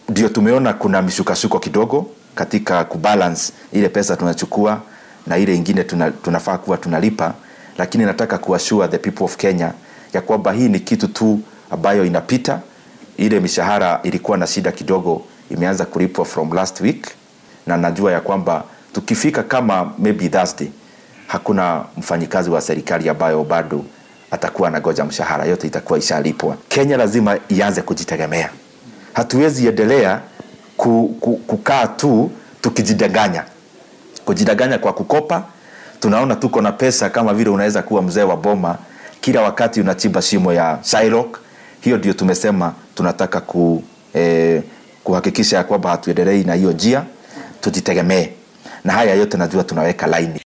ndio tumeona kuna mishukashuko kidogo katika kubalance ile pesa tunachukua na ile ingine tuna, tunafaa kuwa tunalipa, lakini nataka kuassure the people of Kenya ya kwamba hii ni kitu tu ambayo inapita. Ile mishahara ilikuwa na shida kidogo, imeanza kulipwa from last week, na najua ya kwamba tukifika kama maybe Thursday, hakuna mfanyikazi wa serikali ambayo bado atakuwa anagoja mshahara, yote itakuwa ishalipwa. Kenya lazima ianze kujitegemea. Hatuwezi endelea ku, ku, kukaa tu tukijidanganya, kujidanganya kwa kukopa. Tunaona tuko na pesa kama vile unaweza kuwa mzee wa boma, kila wakati unachimba shimo ya Shylock. Hiyo ndio tumesema tunataka ku, eh, kuhakikisha ya kwamba hatuendelei na hiyo njia, tujitegemee, na haya yote najua tunaweka laini.